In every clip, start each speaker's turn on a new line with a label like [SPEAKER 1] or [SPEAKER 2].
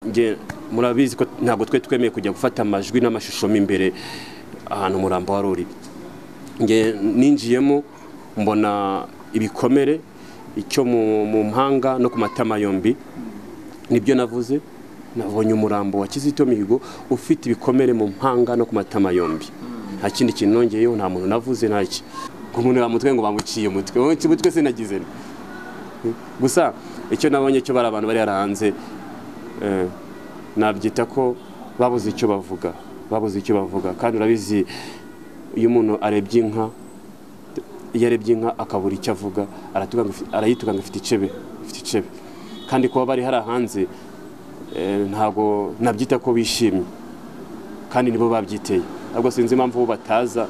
[SPEAKER 1] nge murabizi ko ntabwo twe twemeye kujya gufata amajwi n'amashusho mo imbere ahantu umurambo wari uri nge ninjiyemo mbona ibikomere icyo mu mpanga no ku matama yombi nibyo navuze nabonye umurambo wa kizito mihigo ufite ibikomere mu mpanga no ku matama yombi nta kindi kintu nongeyeho nta muntu navuze nta iki umuntu yamutwe ngo bamuciye umutwe wowe umutwe sinagize gusa icyo nabonye cyo bari abantu bari hanze nabyita ko babuze icyo bavuga babuze icyo bavuga kandi urabizi iyo umuntu arebye inka iyo arebye inka akabura icyo avuga arayituka ngo ifite icebe ifite icebe kandi kuba bari hari hanze ntabwo nabyita ko bishimye kandi nibo babyiteye ntabwo sinzi impamvu bataza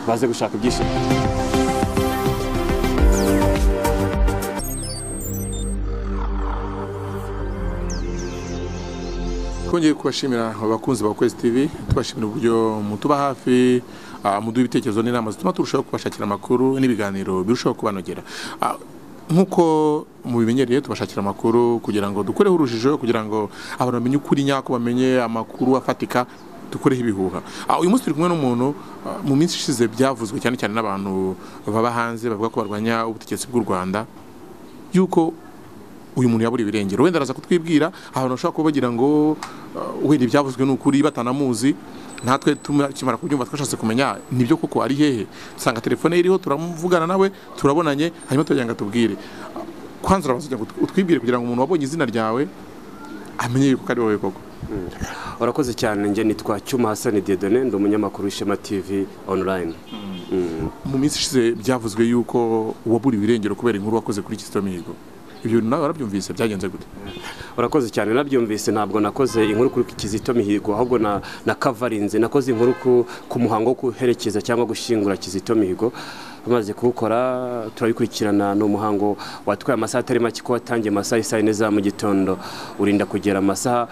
[SPEAKER 1] baze gushaka ibyishimo
[SPEAKER 2] twongeye kubashimira abakunzi ba kwezi tivi tubashimira uburyo mutuba hafi muduha ibitekerezo n'inama zituma turushaho kubashakira amakuru n'ibiganiro birushaho kubanogera nk'uko mubimenyereye tubashakira amakuru kugira ngo dukureho urujijo kugira ngo abantu bamenye ukuri nyako bamenye amakuru afatika dukureho ibihuha uyu munsi turi kumwe n'umuntu mu minsi ishize byavuzwe cyane cyane n'abantu baba hanze bavuga ko barwanya ubutegetsi bw'u rwanda yuko uyu muntu yabura ibirengero wenda araza kutwibwira ahantu bashobora kuba bagira ngo wenda ibyavuzwe ni ukuri batanamuzi natwe tumara kubyumva twashatse kumenya nibyo koko ari hehe dusanga telefone iriho turamuvugana nawe turabonanye hanyuma tugira ngo atubwire kwanza urabanza kugira ngo utwibwire kugira ngo umuntu wabonye izina ryawe amenye yuko ari wowe koko
[SPEAKER 1] urakoze cyane njye nitwa cyuma hasani dedone ndi umunyamakuru w'ishema tv online
[SPEAKER 2] mu minsi ishize byavuzwe yuko waburiwe irengero kubera inkuru wakoze kuri kizito mihigo ibyo nawe warabyumvise byagenze gute
[SPEAKER 1] urakoze cyane nabyumvise ntabwo nakoze inkuru kuri kizito mihigo ahubwo na kavarinze nakoze inkuru ku muhango wo guherekeza cyangwa gushyingura kizito mihigo amaze kuwukora turabikurikirana ni umuhango watwaye amasaha atari make ko watangiye amasaha isa yine za mu gitondo urinda kugera amasaha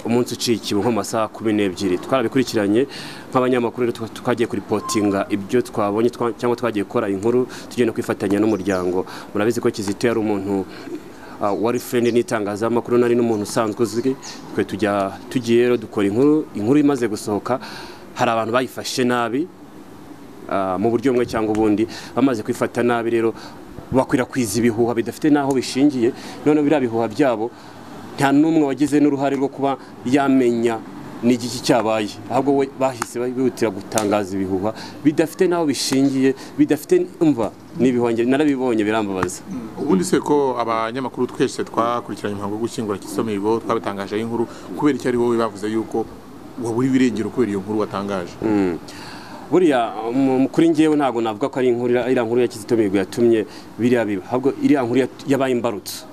[SPEAKER 1] umunsi ucikiwe nko mu masaha kumi n'ebyiri twarabikurikiranye nk'abanyamakuru twagiye kuripotinga ibyo twabonye cyangwa twagiye gukora inkuru tugenda kwifatanya n'umuryango murabizi ko kizito yari umuntu wari furendi n'itangazamakuru nari n'umuntu usanzwe uzwi twe tujya tugiye rero dukora inkuru inkuru imaze gusohoka hari abantu bayifashe nabi mu buryo bumwe cyangwa ubundi bamaze kwifata nabi rero bakwirakwiza ibihuha bidafite n'aho bishingiye noneho biriya bihuha byabo nta n'umwe wagize n'uruhare rwo kuba yamenya n'igiki cyabaye ahubwo we bahise bihutira gutangaza ibihuha bidafite n'aho bishingiye bidafite imva n'ibihonge narabibonye birambabaza
[SPEAKER 2] ubundi se ko abanyamakuru twese twakurikiranye umuhango wo gushyingura kisomigo twabitangajeho inkuru kubera icyo ari wowe bavuze yuko waburiwe irengero kubera iyo nkuru watangaje
[SPEAKER 1] buriya kuri ngewe ntabwo navuga ko ari inkuru iriya nkuru ya kizito mihigo yatumye biriya biba ahubwo iriya nkuru yabaye imbarutso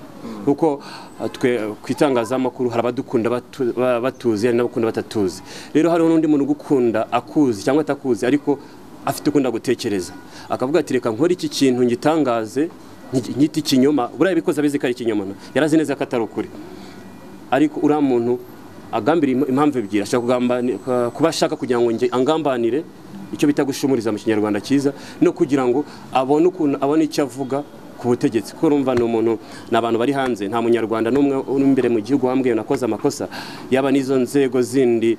[SPEAKER 1] kuko twe ku itangazamakuru hari abadukunda batuzi hari n'abakunda batatuzi rero hariho n'undi muntu ugukunda akuzi cyangwa atakuzi ariko afite ukunda gutekereza akavuga ati reka nkore iki kintu ngitangaze nkita ikinyoma buriya bikoze abizi ko ari ikinyoma yarazi neza ko atari ukuri ariko uriya muntu agambira impamvu ebyiri ashobora kuba ashaka kugira ngo angambanire icyo bita gushumuriza mu kinyarwanda cyiza no kugira ngo abone ukuntu abone icyo avuga ku butegetsi kuko urumva ni umuntu ni abantu bari hanze nta munyarwanda n'umwe uri imbere mu gihugu wambwiye nakoze amakosa yaba n'izo nzego zindi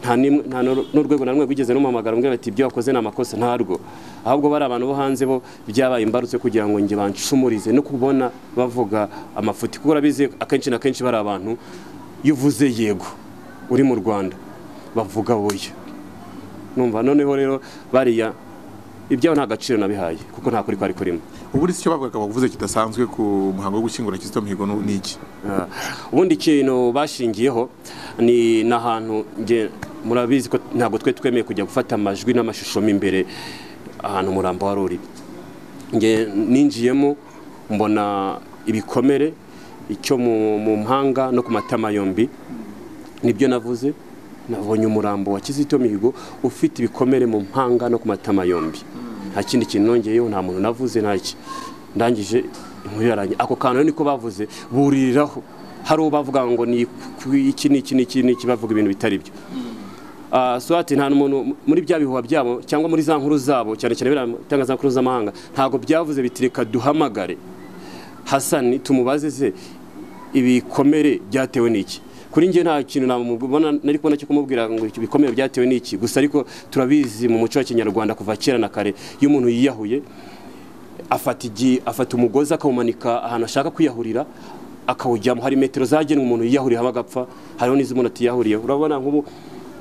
[SPEAKER 1] nta n'urwego na rumwe rwigeze rumuhamagara mbwira bati ibyo wakoze ni amakosa ntarwo ahubwo bari abantu bo hanze bo byabaye imbarutse kugira ngo nge banshumurize no kubona bavuga amafuti kuko urabizi akenshi na kenshi bari abantu iyo uvuze yego uri mu rwanda bavuga wowe numva noneho rero bariya ibyabo nta gaciro nabihaye kuko nta kuri kwari kurimo
[SPEAKER 2] ubundi icyo bavugaga bavuze kidasanzwe ku muhango wo gushyingura kizito mihigo ni iki
[SPEAKER 1] ubundi ikintu bashingiyeho ni n'ahantu murabizi ko ntabwo twe twemeye kujya gufata amajwi n'amashusho mo imbere ahantu umurambo wari uri ninjiyemo mbona ibikomere icyo mu mpanga no ku matama yombi nibyo navuze nabonye umurambo wa kizito mihigo ufite ibikomere mu mpanga no ku matama yombi nta kindi kintu nongeyeho nta muntu navuze nta iki ndangije inkuru yarangiye ako kantu niko bavuze buriraho hari uwo bavuga ngo ni iki ni iki ni iki ni iki bavuga ibintu bitari byo swati nta muntu muri bya bihuha byabo cyangwa muri za nkuru zabo cyane cyane biriya itangazamakuru z'amahanga ntabwo byavuze biti reka duhamagare hasani tumubaze se ibikomere byatewe n'iki kuri njye nta kintu namubona nari kubona cyo kumubwira ngo iki bikomeye byatewe n'iki gusa ariko turabizi mu muco wa kinyarwanda kuva kera na kare iyo umuntu yiyahuye afata igi afata umugozi akawumanika ahantu ashaka kwiyahurira akawujyamo hari metero zagenwe umuntu yiyahuriyeho agapfa hariho n'izo umuntu atiyahuriyeho urabona nk'ubu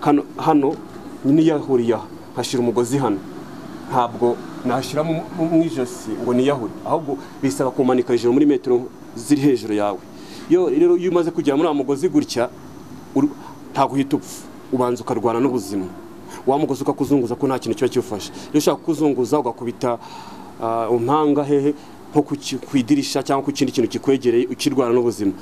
[SPEAKER 1] kano- hano niyahuriye aha nkashyira umugozi hano ntabwo nashyira mu mu ijosi ngo niyahure ahubwo bisaba kumanika hejuru muri metero ziri hejuru yawe iyo rero iyo umaze kugera muri wa mugozi gutya uru- ntabwo uhita upfa ubanza ukarwana n'ubuzima wa mugozi ukakuzunguza ko nta kintu kiba kiwufashe iyo ushaka kuzunguza ugakubita ah, impanga hehe nko ku ki- ku idirisha cyangwa ku kindi kintu kikwegereye ukirwara n'ubuzima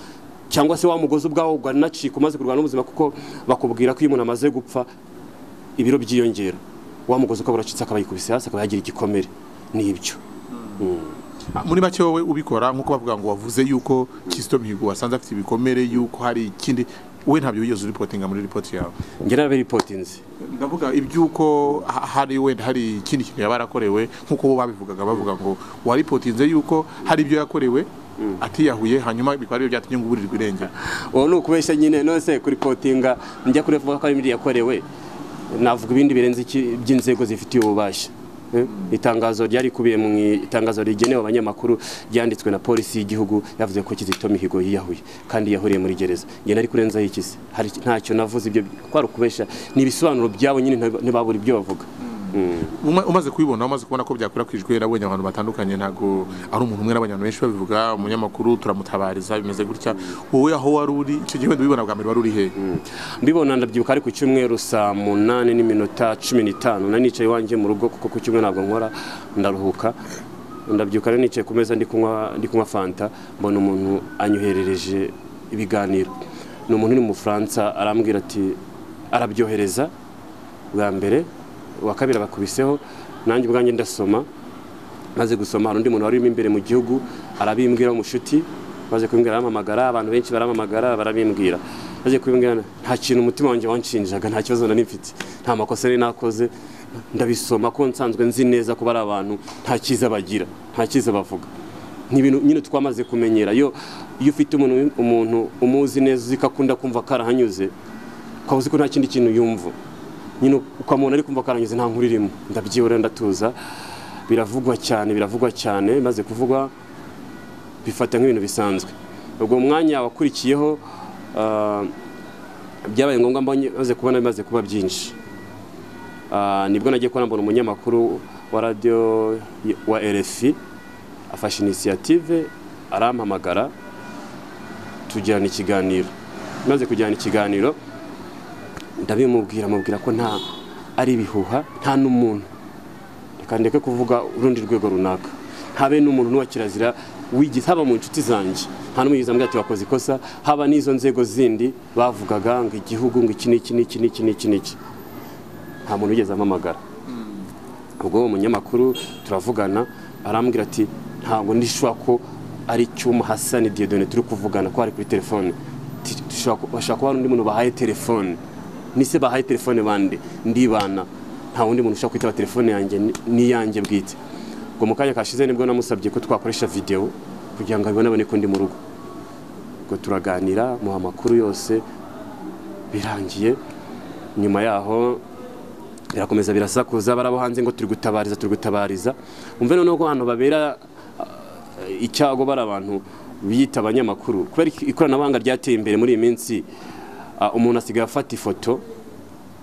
[SPEAKER 1] cyangwa se wa mugozi ubwawo uganacika umaze kurwana n'ubuzima kuko bakubwira ko iyo umuntu amaze gupfa ibiro byiyongera wa mugozi ukaba uracitse akaba yikubise hasi akaba yagira igikomere n'ibyo
[SPEAKER 2] Ah, muri make wowe ubikora nk'uko bavuga ngo wavuze yuko Kizito Mihigo wasanze afite ibikomere yuko hari ikindi we ntabyo wigeze uripotinga muri ripoti yawe
[SPEAKER 1] ngira narabipotinze
[SPEAKER 2] ndavuga iby'uko ha- hari wenda hari ikindi kintu yaba yarakorewe nk'uko bo babivugaga bavuga ngo waripotinze yuko hari ibyo yakorewe atiyahuye hanyuma bikaba aribyo byatumye ngo uburirwe irengero
[SPEAKER 1] uwo ni ukubeshya nyine nose kuripotinga njya kurevuga ko ari ibiri yakorewe navuga ibindi birenze iki- iby'inzego zifitiye ububasha Eh, itangazo ryari kubiye mu i- itangazo rigenewe abanyamakuru ryanditswe na polisi y'igihugu yavuze ko kizito mihigo yiyahuye kandi yahuriye muri gereza njye nari kurenzaho ikisi hari ntacyo navuze ibyo kwari ukubeshya ni ibisobanuro byabo nyine ntiba- ntibabura ibyo bavuga
[SPEAKER 2] Uma- umaze kubibona umaze kubona ko byakwirakwijwe nabonye abantu batandukanye ntabwo ari umuntu umwe n'abantu benshi babivuga umunyamakuru turamutabariza bimeze gutya wowe aho wari uri icyo gihe wenda ubibona bwa mbere wari uri hehe
[SPEAKER 1] mbibona ndabyibuka ari ku cyumweru saa munani n'iminota cumi n'itanu nari nicaye iwanjye mu rugo kuko ku cyumweru ntabwo nkora ndaruhuka ndabyuka rero nicaye ku meza ndi kunywa ndi kunywa fanta mbona umuntu anyoherereje ibiganiro ni umuntu uri mu bufaransa arambwira ati arabyohereza bwa mbere uwa kabiri agakubiseho nanjye ubwanjye ndasoma maze gusoma hari undi muntu warimo imbere mu gihugu arabimbwira w'umushuti maze kubimbwira arampamagara abantu benshi barampamagara barabimbwira maze kubimbwira nta kintu umutima wanjye wanshinjaga nta kibazo nari mfite nta makosa nari nakoze ndabisoma ko nsanzwe nzi neza ko bari abantu nta cyiza bagira nta cyiza bavuga ni ibintu nyine twamaze kumenyera iyo iyo ufite umuntu umuntu umuzi neza uzi ko akunda kumva karahanyuze ukaba uzi ko nta kindi kintu yumva nyine ukamubona ari kumva karangeze nta nkuru irimo ndabyibura ndatuza biravugwa cyane biravugwa cyane maze kuvugwa bifata nk'ibintu bisanzwe ubwo mwanya wakurikiyeho ah, byabaye ngombwa mbonye maze kubona bimaze kuba byinshi Ah, nibwo nagiye kubona mbona umunyamakuru wa radiyo y- wa rfi afashe inisiyative arampamagara tugirana ikiganiro maze kugirana ikiganiro ndabimubwira mubwira ko nta ari ibihuha nta n'umuntu reka ndeke kuvuga urundi rwego runaka habe n'umuntu n'uwa kirazira wigeze haba mu nshuti zanjye nta n'umwe yigeze ambwira ati wakoze ikosa haba n'izo nzego zindi bavugaga ngo igihugu ngo iki n'iki n'iki n'iki n'iki n'iki nta muntu wigeze ampamagara ubwo uwo munyamakuru turavugana arambwira ati ntabwo ndishwa ko ari cyuma hasani diyodone turi kuvugana ko ari kuri telefone Ti- dushobora ku- bashobora kuba hari undi muntu bahaye telefone nise bahaye telefone bande ndibana nta wundi muntu ushobora kwitaba telefone yanjye ni- ni yanjye bwite ubwo mu kanya kashize nibwo namusabye ko twakoresha videwo kugira ngo abibone abone ko ndi mu rugo ubwo turaganira muha amakuru yose birangiye nyuma yaho birakomeza birasakuza barabo hanze ngo turi gutabariza turi gutabariza umve noneho ko ahantu babera eh, icyago bari abantu biyita abanyamakuru kubera iki- ikoranabuhanga ryateye imbere muri iyi minsi ah, umuntu asigaye afata ifoto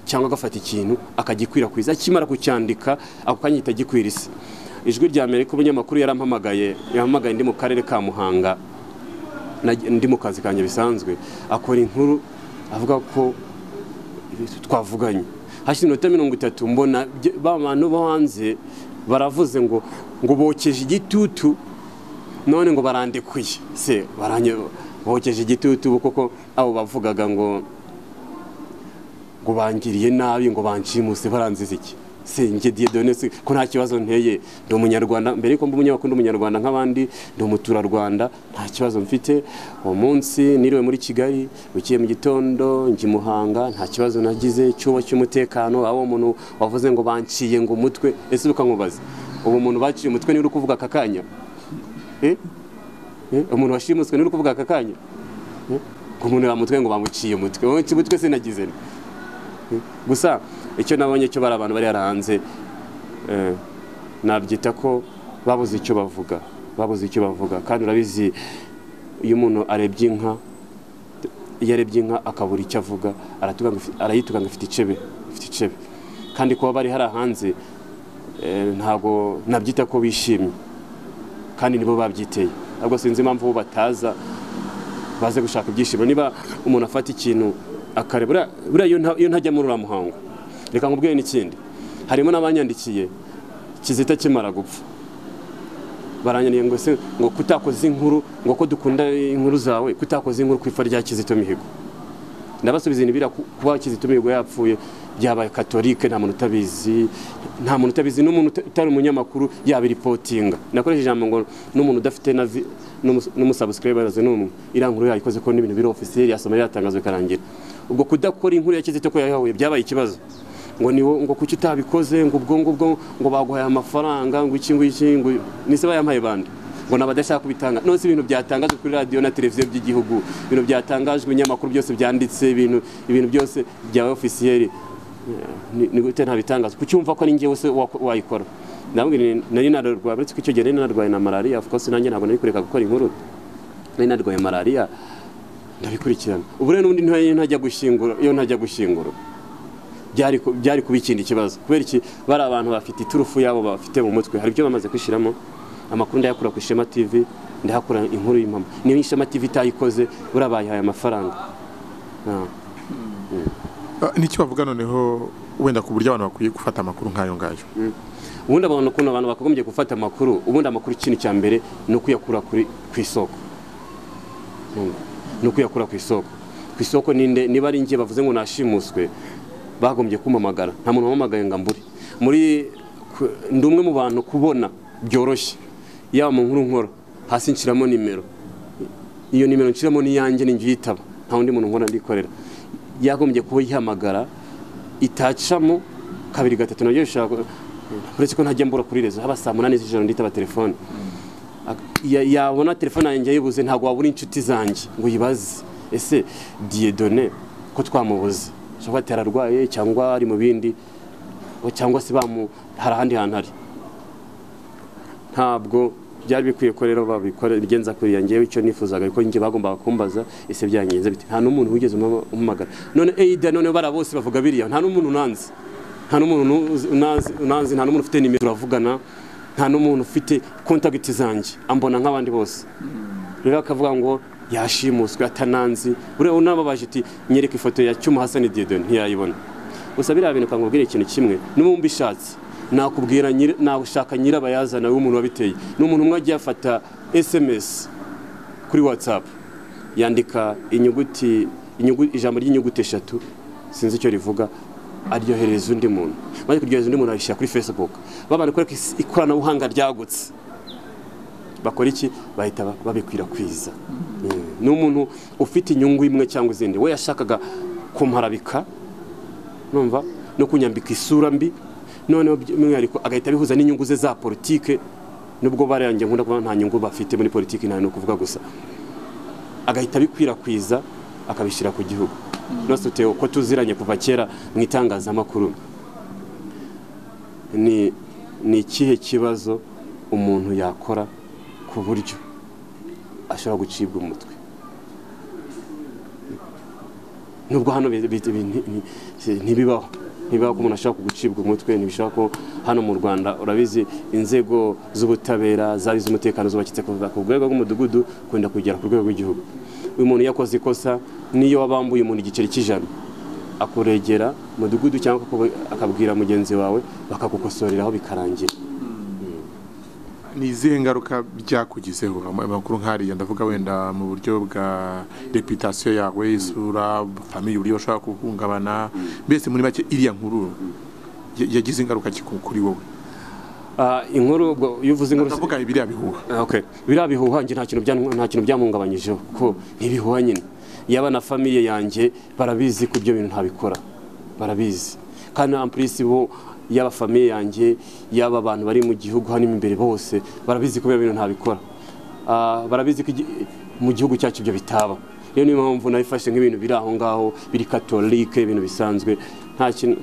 [SPEAKER 1] cyangwa agafata ikintu akagikwirakwiza akimara kucyandika ako kanya ihita gikwirisa ijwi rya mbere ko umunyamakuru yarampamagaye yampamagaye ndi mu karere ka muhanga na- ndi mu kazi kanjye bisanzwe akora inkuru avuga ko twavuganye hashize iminota mirongo itatu mbona bye- ba bantu bo hanze baravuze ngo ngo bokeje igitutu none ngo barandekuye se baranye bokeje igitutu bo koko abo bavugaga ngo ngo bangiriye nabi ngo banshimuse baranziza iki se njye Dieudonne se ko nta kibazo nteye ndi umunyarwanda mbere yuko mba umunyamakuru ndi umunyarwanda nk'abandi ndi umuturarwanda nta kibazo mfite uwo munsi niriwe muri kigali bukeye mu gitondo njya i muhanga nta kibazo nagize cyuba cy'umutekano aho umuntu wavuze ngo banciye ngo umutwe ese ukankubaza ubu umuntu baciye umutwe niwe uri kuvuga aka kanya Eh? Eh, umuntu washimuswe niwe uri kuvuga aka kanya Eh? ku muntu bamutwe ngo bamuciye umutwe wowe umutwe sinagize nti gusa icyo nabonye cyo bari abantu bari hanze eh, nabyita ko babuze icyo bavuga babuze icyo bavuga kandi urabizi iyo umuntu arebye inka iyo arebye inka akabura icyo avuga aratuga- arayituga ngo ifite icebe ifite icebe kandi kuba bari hari hanze ntabwo nabyita ko bishimye kandi nibo babyiteye ntabwo sinzi impamvu bo bataza baze gushaka ibyishimo niba umuntu afata ikintu akareba buriya- buriya iyo nta- iyo ntajya muri uriya muhango reka nkubwiye n'ikindi harimo n'abanyandikiye kizita kimara gupfa baranyaniye ngo se ngo kutakoze inkuru ngo ko dukunda inkuru zawe kutakoze inkuru ku ipfa rya kizito mihigo ndabasubiza ibintu biriya ku- kuba kizito mihigo yapfuye byabaye katolike nta muntu utabizi nta muntu utabizi n'umuntu uta- utari umunyamakuru yabiripotinga nakoresheje ijambo ngo n'umuntu udafite na vi- n'umu- n'umusabusikarayibazi n'umwe iriya nkuru yayikoze ko n'ibintu biri ofisiyeri yasoma yatangazwa ikarangira ubwo kudakora inkuru ya kizito ko yayahuye byabaye ikibazo ngo ni wo- ngo kuki utabikoze ngo ubwo ngubwo ngo baguhaye amafaranga ngo iki ngiki ngo nise bayampaye bande ngo nabadashaka kubitanga nose ibintu byatangajwe kuri radiyo na televiziyo by'igihugu ibintu byatangajwe ibinyamakuru byose byanditse ibintu ibintu byose bya ofisiyeri ni ni gute ntabitangazwa kuki wumva ko ari njyewe se wa- wayikora ndamubwira nti nari nararwaye uretse ko icyo gihe nari narwaye na malariya of course nanjye ntabwo nari kureka gukora inkuru nari narwaye malariya ndabikurikirana ubu rero n'ubundi ntiyo ntajya gushyingura iyo ntajya gushyingura byari ku- byari kuba ikindi kibazo kubera iki bari abantu bafite iturufu yabo bafite mu mutwe hari ibyo bamaze kwishyiramo amakuru ndayakura ku ishema tv ndahakura inkuru y'impamo niyo ishema tv itayikoze buriya bayihaye amafaranga Ah.
[SPEAKER 2] Ah, Ni iki bavuga noneho wenda ku buryo abantu bakwiye gufata amakuru nk'ayo ngayo
[SPEAKER 1] ubundi abantu ukuntu abantu bakagombye gufata amakuru ubundi amakuru ikintu cya mbere ni ukuyakura kuri ku isoko Urumva? ni ukuyakura ku isoko ku isoko ninde niba ari njye bavuze ngo nashimuswe bagombye kumpamagara nta muntu wampamagaye ngo ambure muri ku- ndi umwe mu bantu kubona byoroshye yaba mu nkuru nkora hasi nshyiramo nimero iyo nimero nshyiramo n'iyanjye ni njye uyitaba nta wundi muntu nkora ndikorera yagombye kuba yihamagara itacamo kabiri gatatu nabyo bishobora ku- uretse ko ntajya mbura kuri rezo haba saa munani z'ijoro nditaba telefone Ak- ya- yabona telefone yanjye ayibuze ntabwo wabura inshuti zanjye ngo uyibaze ese diyedone ko twamubuze cyangwa ati ararwaye cyangwa ari mu bindi o- cyangwa se bamu hari ahandi hantu ari ntabwo byari bikwiye ko rero babikora bigenza kuriya ngewe icyo nifuzaga ariko njye bagombaga kumbaza ese byangenze bite nta n'umuntu wigeze umama- umumagara none eida none bara bose bavuga biriya nta n'umuntu unanzi nta n'umuntu unuzi- unazi- unanzi nta n'umuntu ufite nimero turavugana nta n'umuntu ufite kontagiti zanjye ambona nk'abandi bose rero akavuga ngo yashimuswe atananzi buriya unababaje uti nyereka ifoto ya cyuma hasani diyedoni ntiyayibona gusa biriya bintu ukangubwira ikintu kimwe n'ubu mbishatse nakubwira nyiri- nawushaka nyirabayazana w'umuntu wabiteye ni umuntu umwe agiye afata esemesi kuri watsapu yandika inyuguti inyugu- ijambo ry'inyuguti eshatu sinzi icyo rivuga aryohereza undi muntu maze kuryohereza undi muntu arishyira kuri fesibuku babana kwereka isi- ikoranabuhanga ryagutse bakora iki bahita ba- babikwirakwiza Mm. ni umuntu ufite inyungu imwe cyangwa izindi we yashakaga kumparabika numva no kunyambika isura mbi noneho by'umwihariko agahita abihuza n'inyungu ze za politike nubwo barayangiye nkunda kuba nta nyungu bafite muri politiki nta ni ukuvuga gusa agahita abikwirakwiza akabishyira ku gihugu nose utewe uko tuziranye kuva kera mu itangazamakuru ni ni ikihe kibazo umuntu yakora ku buryo ashobora gucibwa umutwe nubwo hano bi- bi- bi- nti- nti- si- ntibibaho ntibibaho ko umuntu ashobora kugucibwa umutwe ntibishobora ko hano mu rwanda urabizi inzego z'ubutabera zari iz'umutekano zubakitse kuva ku rwego rw'umudugudu kunda kugera ku rwego rw'igihugu uyu muntu iyo akoze ikosa niyo wabambuye umuntu igiceri cy'ijana akuregera umudugudu cyangwa akakuba- akabwira mugenzi wawe bakagukosoreraho bikarangira
[SPEAKER 2] ni izihe ngaruka byakugizeho Ama- amakuru nk'ariya ndavuga wenda mu buryo bwa reputasiyo yawe isura famiye uburyo bashobora guhungabana mbese muri make iriya nkuru ya- yagize ingaruka ki ku- kuri wowe
[SPEAKER 1] Ah, inkuru ubwo iyo uvuze inkuru
[SPEAKER 2] ndavuga biriya bihuha
[SPEAKER 1] okay. biriya bihuha njye nta kintu byan- nta kintu byamuhungabanyijeho kuko ntibihuha nyine yaba na famiye yanjye barabizi ko ibyo bintu ntabikora barabizi kandi ampurisi bo yaba famiye yanjye yaba abantu bari mu gihugu hano imbere bose barabizi ko ibyo bintu ntabikora Ah, barabizi ko igi- mu gihugu cyacu ibyo bitaba rero niyo mpamvu nabifashe nk'ibintu biri aho ngaho biri katolike ibintu bisanzwe nta kintu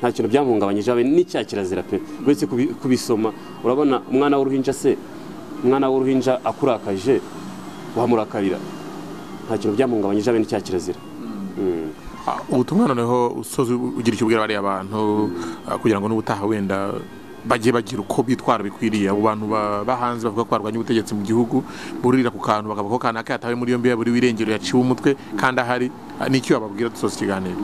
[SPEAKER 1] nta kintu byamuhungabanyije habe n'icya kirazira pe uretse kubi- kubisoma urabona umwana w'uruhinja se umwana w'uruhinja akurakaje wahamurakarira nta kintu byamuhungabanyije habe n'icya kirazira Mm.
[SPEAKER 2] Ah, ubutumwa noneho usoza ugira icyo ubwira bariya bantu ah, kugira ngo n'ubutaha wenda bagiye bagira uko bitwara bikwiriye abo bantu ba- bahanze bavuga ko barwanya ubutegetsi mu gihugu buririra ku kantu bakavuga ko kanaka yatawe muri yombi yaburiwe irengero yaciwe umutwe kandi ahari Ah, ni icyo bababwira dusoza ikiganiro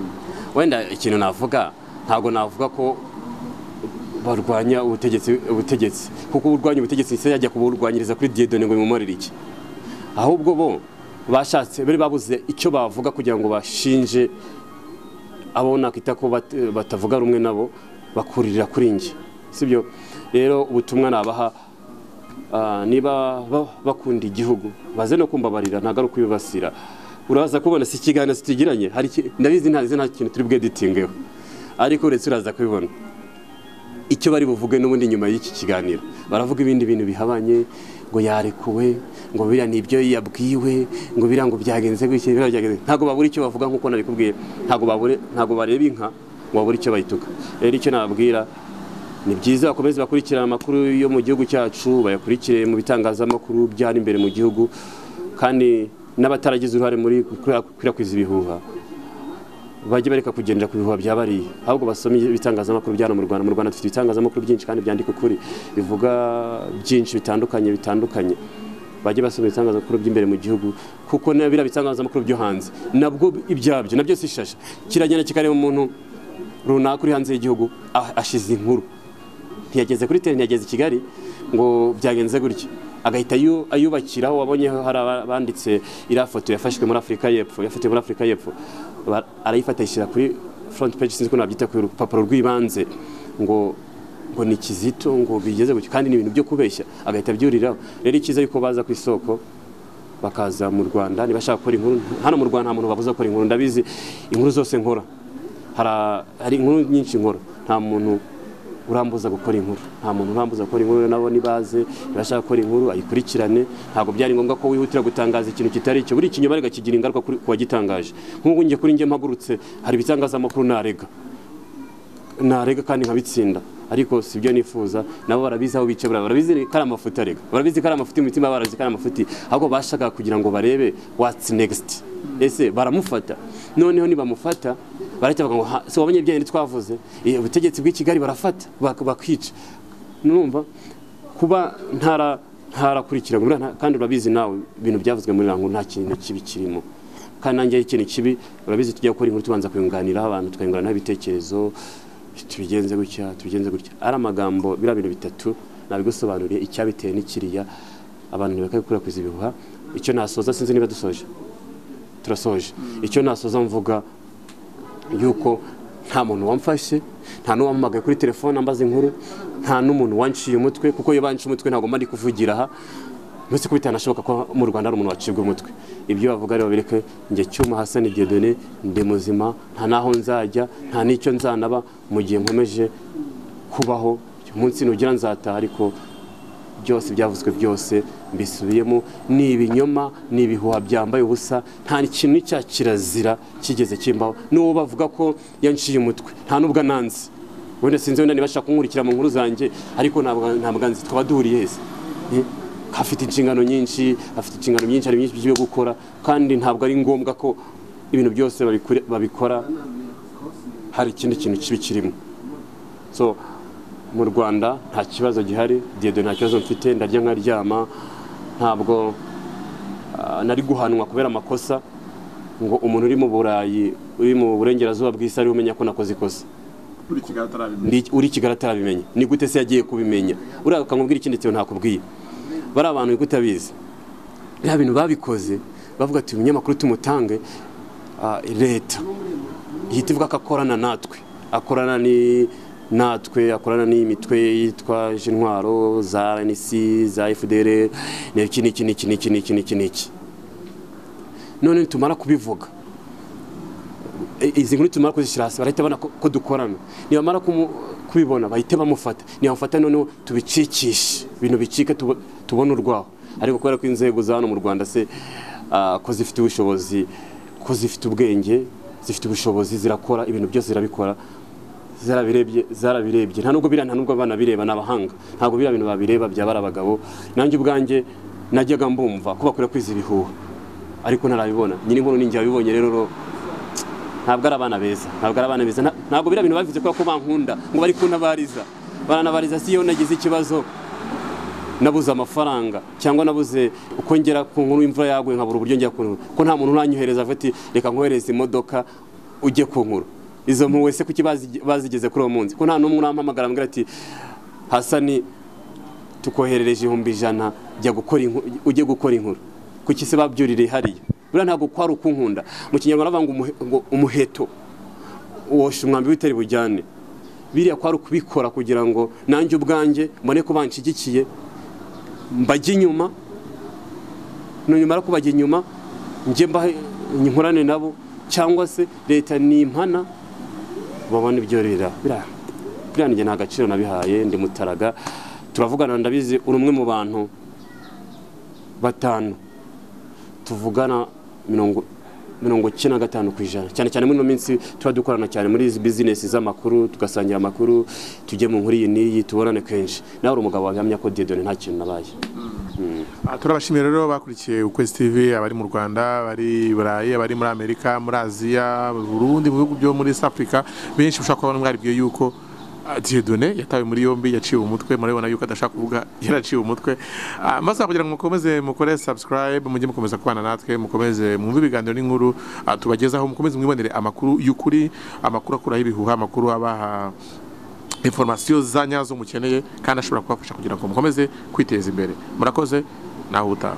[SPEAKER 1] wenda ikintu navuga ntabwo navuga ko barwanya ubutegetsi ubutegetsi kuko urwanya ubutegetsi se yajya kuburwanyiriza kuri Dieudonne ngo bimumarire iki ahubwo bo bashatse bari babuze icyo bavuga kugira ngo bashinje abo nakwita ko bat- batavuga rumwe nabo bakuririra kuri njye sibyo rero ubutumwa nabaha Ah, niba ba- bakunda igihugu baze no kumbabarira ntagaruka kubibasira uraza kubona si ikiganiro kitugiranye hari iki- ndabizi ntazi nta kintu turi bweditingeho ariko uretse uraza kubibona icyo bari buvuge n'ubundi nyuma y'iki kiganiro baravuga ibindi bintu bihabanye ngo yarekuwe ngo biriya ni ibyo yabwiwe ngo biriya ngo byagenze gutya biriya byagenze ntabwo babura icyo bavuga nk'uko nabikubwiye ntabwo babure ntabwo bareba inka ngo babure icyo bayituka rero icyo nababwira ni byiza bakomeze bakurikirana amakuru yo mu gihugu cyacu bayakurikire mu bitangazamakuru byari imbere mu gihugu kandi n'abataragize uruhare muri gukwirakwiza ibihuha bajye bareka kugendera ku bihuha bya bariya ahubwo basome ibitangazamakuru byano mu rwanda mu rwanda dufite ibitangazamakuru byinshi kandi byandika ukuri bivuga byinshi bitandukanye bitandukanye bajye basoma ibitangazamakuru by'imbere mu gihugu kuko na biriya bitangazamakuru byo hanze nabwo ibyabyo nabyo si ishasha kiragenda kikareba umuntu runaka uri hanze y'igihugu ah, ashize inkuru ntiyageze kuri tele ntiyageze i kigali ngo byagenze gutya agahita ayu- ayubakiraho wabonye hari abanditse iriya foto yafashwe muri afurika y'epfo yafatiwe muri afurika y'epfo Ba- arayifata ayishyira kuri front page sinzi ko nabyita ku rupapuro rw'ibanze ngo ngo ni kizito ngo bigeze gutya kandi ni ibintu byo kubeshya agahita abyuriraho rero icyiza yuko baza ku isoko bakaza mu rwanda nibashaka gukora inkuru hano mu rwanda nta muntu babuza gukora inkuru ndabizi inkuru zose nkora Hara- hari inkuru nyinshi nkora nta muntu urambuza gukora inkuru nta muntu urambuza gukora inkuru rero nabo nibaze nibashaka gukora inkuru ayikurikirane ntabwo byari ngombwa ko wihutira gutangaza ikintu kitari icyo buri ikinyoma ariko kigira ingaruka kuri- ku wagitangaje nk'ubu njye kuri njye mpagurutse hari ibitangazamakuru narega narega kandi nkabitsinda ariko si byo nifuza nabo barabizi aho bicabura barabizi ko ari amafuti arega barabizi ko ari amafuti mu mitima barazi ko ari amafuti ahubwo bashaka kugira ngo barebe what's next ese baramufata noneho nibamufata barahita bavuga ngo "Ha, se wabonye ibyo twavuze Eh, ubutegetsi bw'i kigali barafata bak- bakica numva kuba ntara ntarakurikira buriya nta- kandi urabizi nawe ibintu byavuzwe muri rango nta kintu kibi kirimo kandi nanjye ari ikintu kibi urabizi tujya gukora inkuru tubanza kuyunganiraho abantu tukayunguranaho ibitekerezo tubigenze gutya tubigenze gutya ari amagambo biriya bintu bitatu nabigusobanuriye icyabiteye n'ikiriya abantu ntibakabikwirakwiza ibihuha icyo nasoza sinzi niba dusoje turasoje icyo nasoza mvuga yuko nta muntu wamfashe nta n'uwampamagaye kuri telefone ambaza inkuru nta n'umuntu wanciye umutwe kuko iyo banciye umutwe ntabwo mba ndi kuvugira aha uretse ko bitanashoboka ko mu rwanda hari umuntu wacibwa umutwe ibyo bavuga rero babireke njye cyuma hasani diedone ndi muzima nta n'aho nzajya nta n'icyo nzanaba mu gihe nkomeje kubaho umunsi nugira nzataha ariko byose byavuzwe byose mbisubiyemo ni ibinyoma ni ibihuha byambaye ubusa nta kintu n'icya kirazira kigeze kimbaho n'uwo bavuga ko yanciye umutwe nta n'ubwo ananze wenda sinzi wenda niba ashaka kunkurikira mu nkuru zanjye ariko ntabwo ntabwo anzi twaba duhuriye heza Eh, afite inshingano nyinshi afite inshingano nyinshi hari byinshi byo gukora kandi ntabwo ari ngombwa ko ibintu byose babikore- babikora hari ikindi kintu kibi kirimo so mu rwanda nta kibazo gihari diyede nta kibazo mfite ndarya nkaryama ntabwo ah, nari guhanwa kubera amakosa ngo umuntu uri mu burayi uri mu burengerazuba bw'isi ariwe umenya ko nakoze ikosa Ndi- uri i kigali atarabimenya ni gute se yagiye kubimenya uriya ukamubwira ikindi kintu ntakubwiye bari abantu niko utabizi biriya bintu babikoze bavuga ati umunyamakuru tumutange ah, leta ihita ivuga ko akorana natwe akorana ni natwe akorana n'imitwe yitwaje intwaro za RNC za FDR n'iki n'iki n'iki n'iki n'iki n'iki n'iki none nitumara kubivuga i- izi nkuru tumara kuzishyira hasi barahita babona ko- ko dukorana nibamara kumu- kubibona bahite bamufata nibamufata noneho tubicikishe ibintu bicike tubo- tubone urwaho ariko kubera ko inzego za hano mu rwanda se ah, ko zifite ubushobozi ko zifite ubwenge zifite ubushobozi zirakora ibintu byose zirabikora zarabirebye zarabirebye nta nubwo biriya nta nubwo banabireba ni abahanga ntabwo biriya bintu babireba byaba ari abagabo nanjye ubwanjje najyaga mbumva ko bakwiye kwiza ibihuha ariko ntarabibona nyiri nkuru ninjye wabibonye rero ro- ntabwo ari abana beza ntabwo ari abana beza Nta- ntabwo biriya bintu babivuze kubera ko bankunda ngo bari kuntabariza baranabariza si iyo nagize ikibazo nabuze amafaranga cyangwa nabuze uko ngera ku nkuru imvura yaguye nkabura uburyo njya ku nkuru ko nta muntu uranyohereza avuga ati reka nkohereze imodoka ujye ku nkuru izo nkuru wese kuki bazi- bazigeze kuri uwo munsi ko nta n'umwe urampamagara ambwira ati hasani tukoherereje ihumbi ijana jya gukora inku- ujye gukora inkuru kuki se babyurire hariya buriya ntabwo kwari ukunkunda mu kinyarwanda bavuga ngo umuhe- ngo umuheto wosha umwambi w'itari bujyane biriya kwari ukubikora kugira ngo nanjye ubwanjye mbone ko banshigikiye mbajye inyuma nunyumara kubajya inyuma njye mbahe nkorane nabo cyangwa se leta nimpana babona ibyo rira biriya biriya njye nta gaciro nabihaye ndi mutaraga turavugana ndabizi uri umwe mu bantu batanu tuvugana mirongo mirongo icyenda na gatanu ku ijana cyane cyane muri ino minsi tuba dukorana cyane muri izi bizinesi z'amakuru tugasangira amakuru tujye mu nkuru iyi n'iyi tubonane kenshi nawe uri umugabo wahamya ko diyodone nta kintu nabaye
[SPEAKER 2] Ah, turabashimira rero bakurikiye ukwezi tv abari mu rwanda abari i burayi abari muri amerika muri aziya mu burundi mu bihugu byo muri south africa benshi ushobora kubona mwaribwiye yuko ah, dieudonne yatawe muri yombi yaciwe umutwe murabibona yuko adashaka kuvuga yaraciwe umutwe Ah, maze kugira ngo mukomeze mukore subscribe mujye mukomeza kubana natwe mukomeze mwumve ibiganiro n'inkuru ah, tubagezaho mukomeze mwibonere amakuru y'ukuri amakuru akuraho ibihuha amakuru abaha informasiyo za nyazo mukeneye kandi ashobora kubafasha kugira ngo mukomeze kwiteza imbere murakoze nawe utaha